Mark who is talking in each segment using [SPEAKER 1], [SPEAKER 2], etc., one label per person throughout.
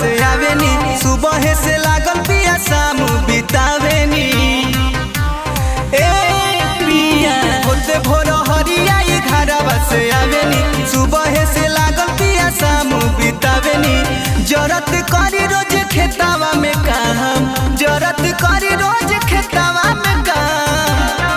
[SPEAKER 1] से आवेनी सुबह से लागल पिया शाम बितावेनी ए पिया होते भोर हरिया ई घरवा से आवेनी सुबह से लागल पिया शाम बितावेनी जरत करी रोज खेतावा में काम जरत करी रोज खेतावा में काम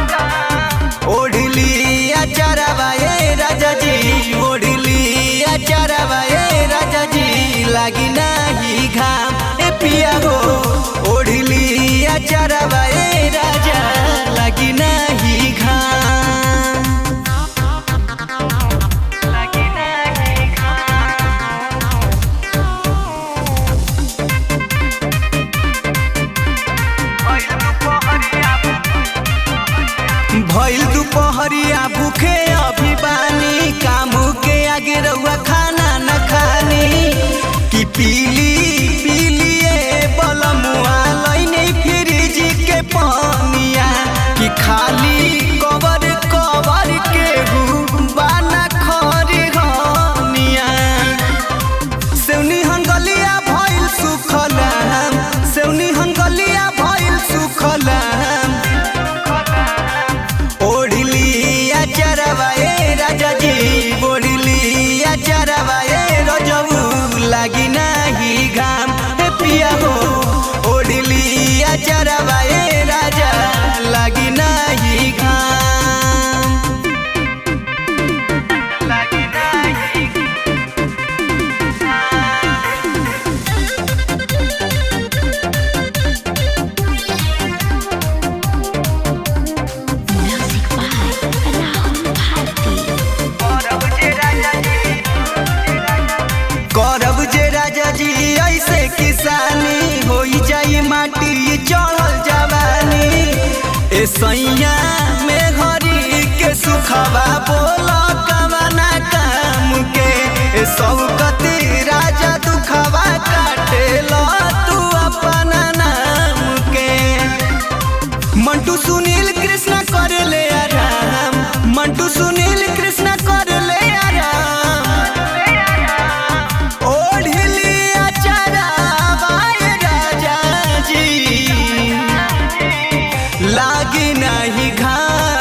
[SPEAKER 1] ओढ़ली अचारवा ए राजा जी ओढ़ली अचारवा ए राजा जी लागी नाही घाम ए पिया हो ओढ़ली अचारवा ए राजा लागी नाही घाम लागी नाही भइल दुपहरिया भूखे अभी बानी काम के आगे रहुआ खाना न खानी कि पीली पीलिए बलमुआ लैने फ्रिज के पानिया कि खाली कवर कवर के बाना खरी हनिया सेउनी हंगलिया भइल सुखलाम सेउनी हंगलिया भइल सुखलाम ओढ़ली अचरवा ए राजा जी ओढ़ली अचरवा ए रजऊ लागी नाही घाम ए पिया हो ओढ़ली अचरवा ए राजा लागी नाही घाम लागी नाही
[SPEAKER 2] Music by Rahul Bharti.
[SPEAKER 1] करब जे राजा जी ऐसे किसानी हो जाई माटी चढ़ल जवानी ए सैया में घरी के सुखवा बोल कवना काम के ए सौकती राजा दुखवा काटे लो तू अपना नाम के मंटू सुनील कृष्ण कर ले आराम मंटू सुनील कृष्ण कर ले आराम ओढ़ली अचरावा ए राजा जी लागी नहीं घाम